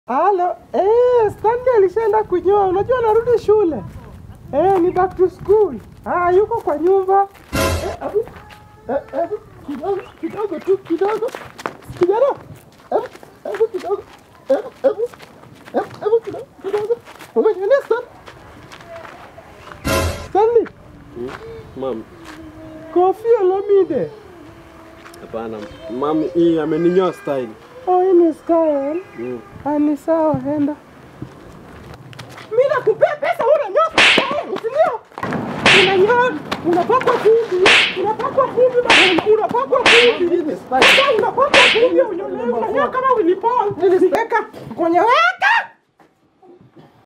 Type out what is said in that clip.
Halo, eh, Stanley alishaenda kunyoa. Unajua anarudi shule. Eh, ni back to school. Ah, yuko kwa nyumba. Eh, abu, eh, abu, kidogo, kidogo tu, kidogo. Kijana. Abu, abu kidogo. Abu, abu. Abu, abu kidogo, kidogo. Umenionea Stan? Stanley, Mam, Kofi Olomide. hapana. Mam, hii ameninyoa style. Oh, hii ni style. Mm. Ah, ni sawa, enda. Mimi nakupea pesa wewe unanyoa style, si ndio? Unanyoa, unapakwa vumbi, unapakwa vumbi, bana, unapakwa vumbi. Sasa unapakwa vumbi, unanyoa unanyoa kama Willy Paul. Niweka kwenye wewe